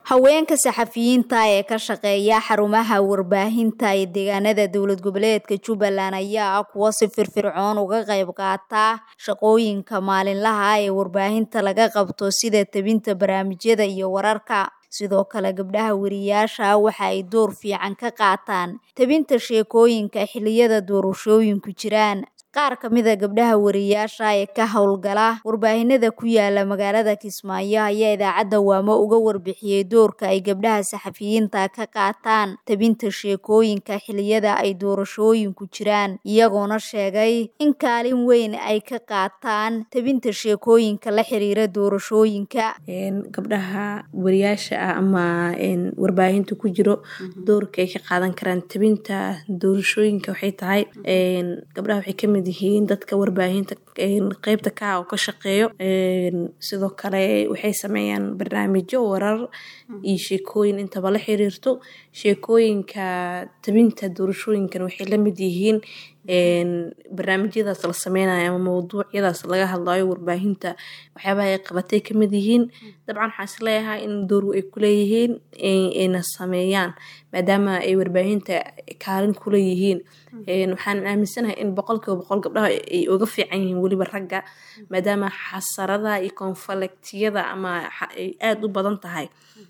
haweenka saxafiyiinta ee ka shaqeeya xarumaha warbaahinta ee deegaanada dowlad goboleedka jubbaland ayaa ah kuwo si firfircoon uga qayb qaata shaqooyinka maalinlaha ee warbaahinta laga qabto sida tebinta barnaamijyada iyo wararka sidoo kale gabdhaha wariyaasha waxa ay door fiican ka qaataan tebinta sheekooyinka xilliyada doorashooyinku jiraan qaar ka mid a gabdhaha wariyaasha ee ka howlgala warbaahinada ku yaala magaalada kismaayo ayaa idaacadda waamo uga warbixiyey doorka ay gabdhaha saxafiyiinta ka qaataan tebinta sheekooyinka xilliyada ay doorashooyinku jiraan iyagoona sheegay in kaalin weyn ay ka qaataan tebinta sheekooyinka la xiriira doorashooyinka gabdhaha wariyaasha ah ama warbaahinta ku jiro doorka ay ka qaadan karaan tebinta doorashooyinka waxay tahay gabdhaha waxay kamid yihiin dadka warbaahinta qeybta ka oo ka shaqeeyo sidoo kale waxay sameeyaan barnaamijyo warar iyo sheekooyin intaba la xiriirto sheekooyinka tebinta doorashooyinkan waxay lamid yihiin barnaamijyadaas la sameynayo ama mawduucyadaas laga hadlayo warbaahinta waxyaabaha ay qabatay kamid yihiin dabcan waxaan is leeyahay in door ay kuleeyihiin ayna sameeyaan maadaama ay warbaahinta kaalin kuleeyihiin waxaan aaminsanahay in boqolkiiba boqol gabdhaha ay uga fiican yihiin weliba ragga maadaama xasaradaha iyo konfalektiyada ama ay aada u badan tahay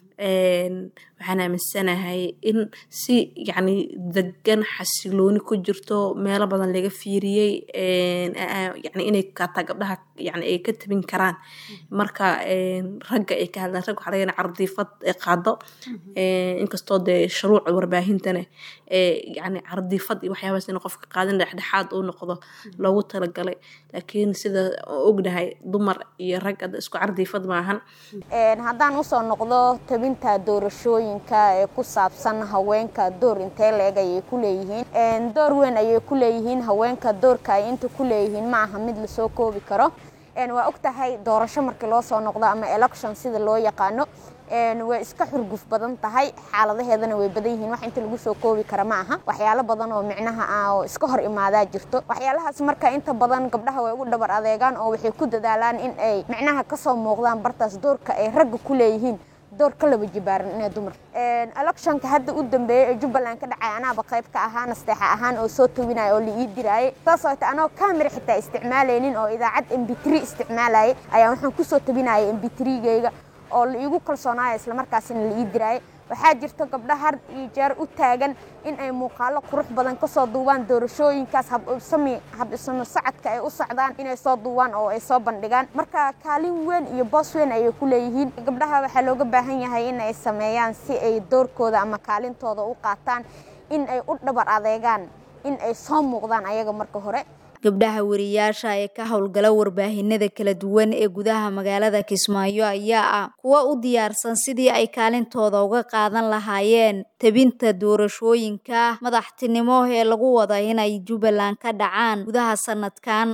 waxaan aaminsanahay in si yacni degan xasilooni ku jirto meelo badan laga fiiriyey yani inay kaataa gabdhaha yani ay ka tabin karaan marka ragga ay ka hadlaan rag waxa laga cardiifad qaado inkastoo dee shuruuca warbaahintana yani cardiifad iyo waxyaabaas in qofka qaadin dhexdhexaad uu noqdo loogu talagalay laakiin sida ognahay dumar iyo rag isku cardiifad maahan haddaan usoo noqdo tabinta doorashooyinka ee ku saabsan haweenka door intee leeg ayay ku leeyihiin door weyn ayay ku leeyihiin haweenka doorka ay inta ku leeyihiin ma aha mid lasoo koobi karo waa og tahay doorasho markii loo soo noqdo ama election sida loo yaqaano way iska xurguf badan tahay xaaladaheedana way badan yihiin wax inta lagu soo koobi kara ma aha waxyaalo badan oo micnaha ah oo iska hor imaadaa jirto waxyaalahaas marka inta badan gabdhaha way ugu dhabar adeegaan oo waxay ku dadaalaan in ay micnaha kasoo muuqdaan bartaas doorka ay ragga ku leeyihiin door ka laba jibaaran inay dumar electionka hadda u dambeeyey ee jubbaland ka dhacay anaaba qayb ka ahaa nasteexa ahaan oo soo tawinaya oo la ii diraayay saasoo ta anoo camera xitaa isticmaalaynin oo idaacad m b three isticmaalayay ayaa waxaan kusoo tawinayay m b three-gayga oo la iigu kalsoonaaya islamarkaasina la ii diraayay waxaa jirta gabdha har iyo jeer u taagan in ay muuqaalo qurux badan kasoo duubaan doorashooyinkaas habsami habisamo socodka ay u socdaan inay soo duubaan oo ay soo bandhigaan marka kaalin weyn iyo boos weyn ayay ku leeyihiin gabdhaha waxaa looga baahan yahay in ay sameeyaan si ay doorkooda ama kaalintooda u qaataan in ay u dhabar adeegaan in ay soo muuqdaan ayaga marka hore gabdhaha wariyaasha ee ka howlgala warbaahinada kala duwan ee gudaha magaalada kismaayo ayaa ah kuwa u diyaarsan sidii ay kaalintooda uga qaadan lahaayeen tebinta doorashooyinka madaxtinimo ee lagu wada inay jubbaland ka dhacaan gudaha sanadkan